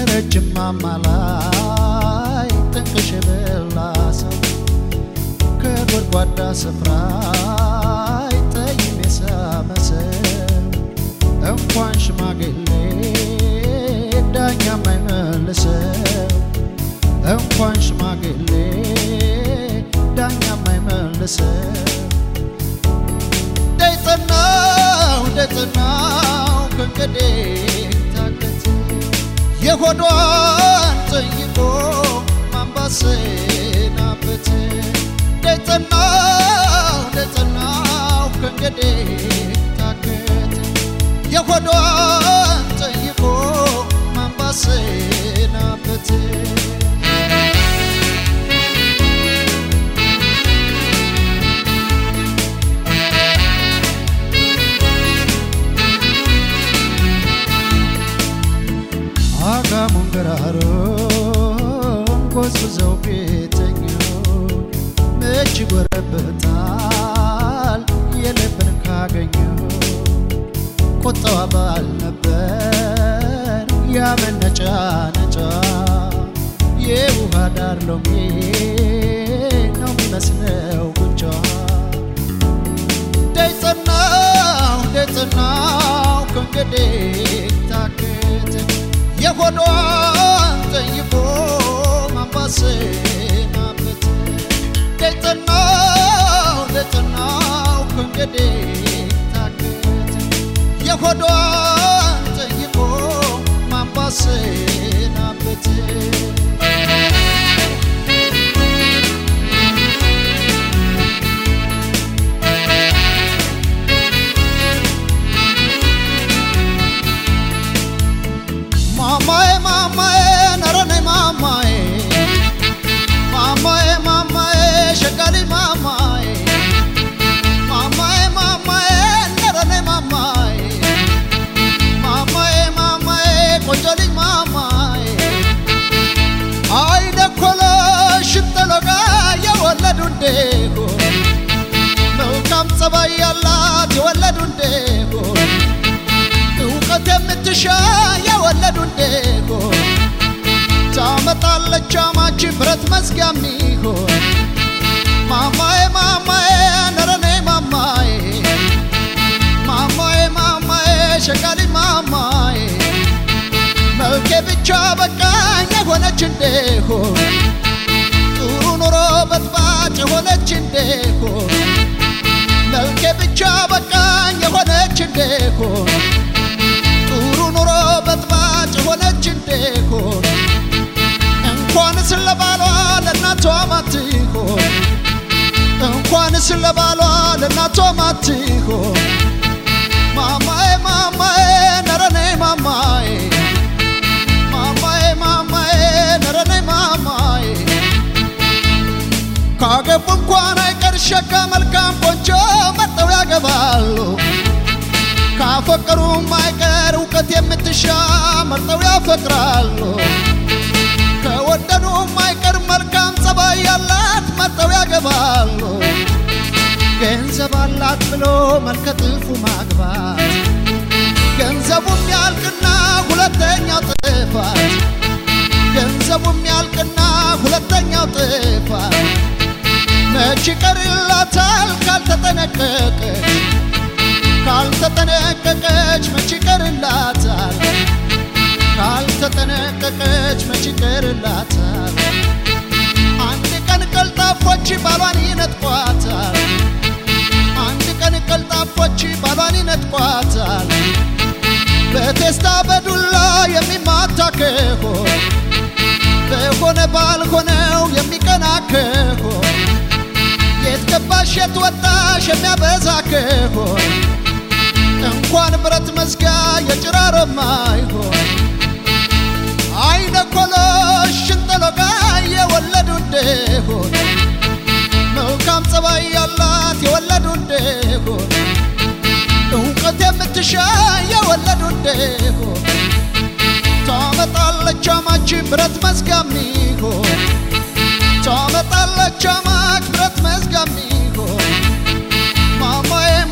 ከረጅም ማማ ላይ ጥንቅሽ የበላ ሰው ከጎድጓዳ ስፍራ ጠይም የሳመ ሰው እንኳን ሽማግሌ ዳኛ የማይመልሰው እንኳን ሽማግሌ ዳኛ የማይመልሰው ደይጠናው ደይጠናው ከእንግዲህ ታከተ የሆዷን ጠይቆ ማንባሰናበት ደይጠናው ደይጠናው ከእንግዲህ ታከተ የሆዷን ጠይቆ ማንባሰናበት አጋሙን ገራሮን ጎዝጉዘው ቤተኛው መች ጎረበታል የልብን ካገኘው ቁጣዋ ባል ነበር ያመነጫ ነጫ የውሃ ዳር ሎሚ ነው የሚመስለው ጉንጯ ደይጠናው ደይጠናው ከእንግዲህ ታክት የሆዷን ጠይቆ ማንባሰናበት ደይጠናው ደይጠናው ከእንግዲህ ታክት የሆዷን ጠይቆ ማንባሰናበት ማማዬ ማማዬ ነረኔ ማማዬ ማማዬ ማማዬ ሸጋሊ ማማዬ ማማዬ ማማዬ ነረኔ ማማዬ ማማዬ ማማዬ ቆንጆ ልጅ ማማዬ አይ ደኮሎ ሽንጠሎጋ የወለዱ እንዴጎ መልካም ጸባይ ያላት የወለዱ እንዴጎ እውቀት የምትሻ የወለዱ እንዴጎ ታመጣለች አማች ብረት መዝጊያ ሚሆን ማማዬ ማማዬ ነረኔ ማማዬ ማማዬ ማማዬ ሸጋሊ ማማዬ መልኬ ብቻ በቃኝ የሆነች እንደሆን ጥሩ ኑሮ በጥባጭ የሆነች እንደሆን መልኬ ብቻ በቃኝ የሆነች እንደሆን ጥሩ ኑሮ በጥባጭ የሆነች እንደሆን እንኳንስ ለባሏ ለእናቷ ማትሆን እንኳንስ ለባሏ ለእናቷ ማትሆን ማማዬ ማማዬ ነረኔ ማማዬ ማማዬ ማማዬ ነረኔ ማማዬ ካገቡ እንኳን አይቀር ሸጋ መልካም ቆንጆ መርጠው ያገባሉ ካፈቀሩም አይቀር እውቀት የምትሻ መርጠው ያፈቅራሉ ከወደዱም አይቀር መልካም ጸባይ ያላት መርጠው ያገባሉ ገንዘብ አላት ብሎ መልከጥፉ ማግባት ገንዘቡም ያልቅና ሁለተኛው ጥፋት ገንዘቡም ያልቅና ሁለተኛው ጥፋት መች ይቀርላታል ካልተጠነቀቀች ካልተጠነቀቀች መች ይቀርላታል ካልተጠነቀቀች መች ይቀርላታል አንድ ቀን ቀልጣፎች ባሏን ይነጥቋታል አንድ ቀን ቀልጣፎች ባሏን ይነጥቋታል በቴስታ በዱላ የሚማታ ከሆን በሆነ ባልሆነው የሚቀና ከሆን የት ገባሽ የት ወጣሽ የሚያበዛ ከሆን እንኳን ብረት መዝጊያ የጭራሮማ ይሆን አይነ ኮሎሽ ሽንጠሎጋ የወለዱ እንደሆን መልካም ጸባይ ያላት የወለዱ እንደሆን እውቀት የምትሻ የወለዱ እንደሆን ታመጣለች አማች ብረት መዝጊያ ሚሆን ታመጣለች አማች ብረት መዝጊያ ሚሆን ማማዬ